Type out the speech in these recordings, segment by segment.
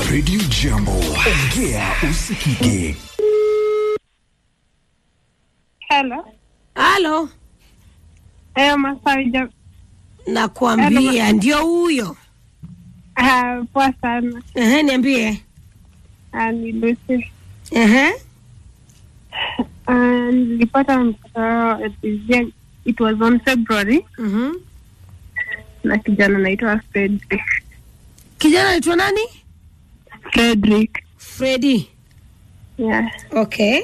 Radio Jambo, ongea usikike. Hello. Halo, Eh, Masawi ja nakwambia ndio huyo. ah, poa sana. Ehe, niambie. Ah, ni Lucy. Ehe, Ah, nilipata mtoto at the year- it was on February mhm. na kijana anaitwa Fredrick. Kijana anaitwa nani? Fredrick. Freddy. Yeah. Okay.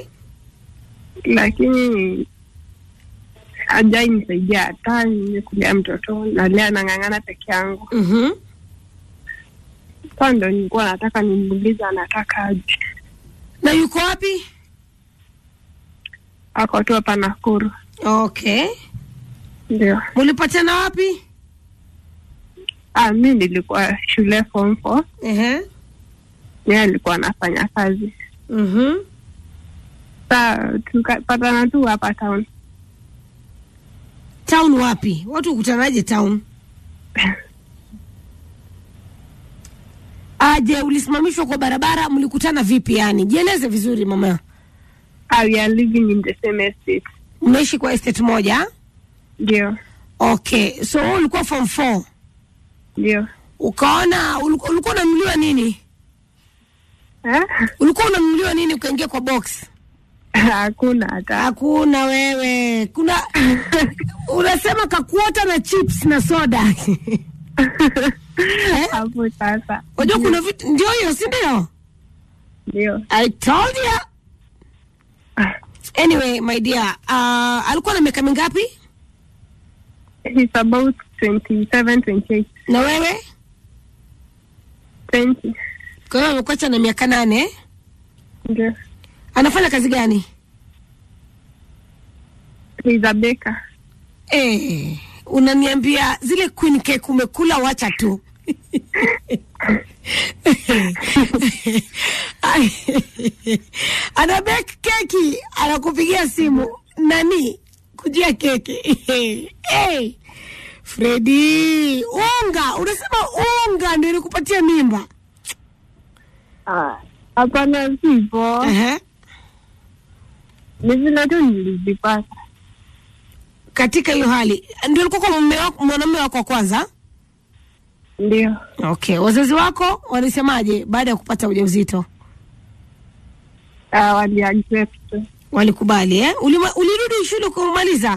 Lakini hajai nisaidia hata nimekulea mtoto na lea anang'ang'ana peke yangu. Mhm. Sasa ndo nilikuwa nataka nimuulize anataka aje. Na yuko wapi? Ako tu hapa Nakuru. Okay. Ndio. Mulipatana wapi? Ah, mi nilikuwa shule form four. Ehe. Yeye alikuwa anafanya kazi. Mhm. Sa tukapatana tu hapa town. Town wapi? Watu hukutanaje town? Aje, ulisimamishwa kwa barabara, mlikutana vipi yani? Jieleze vizuri mama. Ah, we are living in the same estate. Mnaishi kwa estate moja? Ndio, Okay. So wewe ulikuwa form 4. ndio. Ukaona ulikuwa ulikuwa unanunuliwa nini? Eh? Ulikuwa unanunuliwa nini ukaingia kwa box? Hakuna hata. Hakuna wewe. Kuna unasema kakuota na chips na soda. Hapo sasa. Unajua kuna vitu ndio hiyo, si ndio? Ndio. I told you. Anyway, my dear, uh, alikuwa na miaka mingapi? He's about 27, 28, Na wewe? 20. Kwa hiyo amekuacha na miaka nane. Ndio. Anafanya kazi gani? He's a baker. Eh, unaniambia zile queen cake umekula, wacha tu. ana bake keki, anakupigia simu nani kujia keki hey, Fredi, unga unasema unga ndio ilikupatia mimba. Ah, Hapana, sivyo. Ehe. Ni vile tu nilizipata. Katika hiyo hali ndio ulikuwa kwa mume wako, mwanamume wako wa kwanza. Ndio. Okay, wazazi wako walisemaje baada ya kupata ujauzito? Ah, wali accept. Walikubali eh? Ulima, ulirudi shule kumaliza?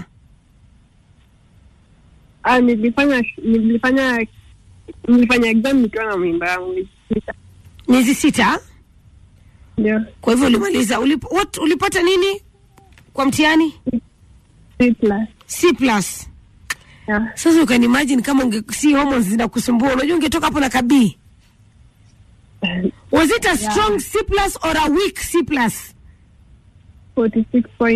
Ah, nilifanya nilifanya nilifanya exam nikiwa na mimba yangu miezi sita. Miezi sita. Ndio. Kwa hivyo ulimaliza. Ulip, what, ulipata nini kwa mtihani? C plus. C plus. Yeah. Sasa ukanimagine kama unge, si hormones zinakusumbua, unajua ungetoka hapo na kabii. Was it a strong C plus or a weak C plus? 46